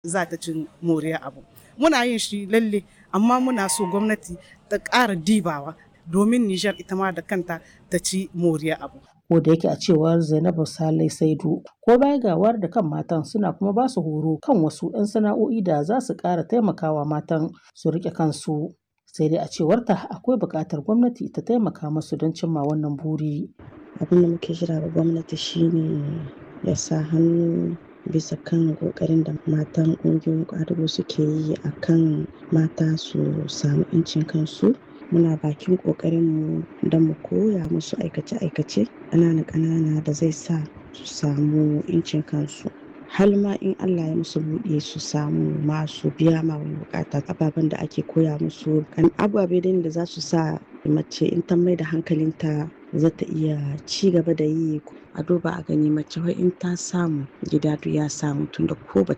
za ta cin moriya abu muna yin shi lalle amma muna so gwamnati ta ƙara dibawa domin Nijar ita ma da kanta ta ci moriya abu. Ko da yake a cewar Zainabu Salai Saidu ko baya ga wayar da kan matan suna kuma ba su horo kan wasu 'yan sana'o'i da za su ƙara taimakawa matan su riƙe kansu. Sai dai a cewarta akwai buƙatar gwamnati ta taimaka musu don cimma wannan buri. Abin da muke jira ga gwamnati shine ya sa hannu bisa kan kokarin da matan ƙungiyoyin ƙwadago suke yi a kan mata su samu 'yancin kansu muna bakin ƙoƙarinmu don mu koya musu aikace-aikace ƙanana-ƙanana da zai sa su samu 'yancin kansu har ma in Allah ya musu buɗe su samu masu biya ma wani bukata ababen da ake koya musu kan ababe da za su sa mace in ta mai da hankalinta za ta iya ci gaba da yi a duba a gani mace wai in ta samu gida duk ya samu tunda ko ba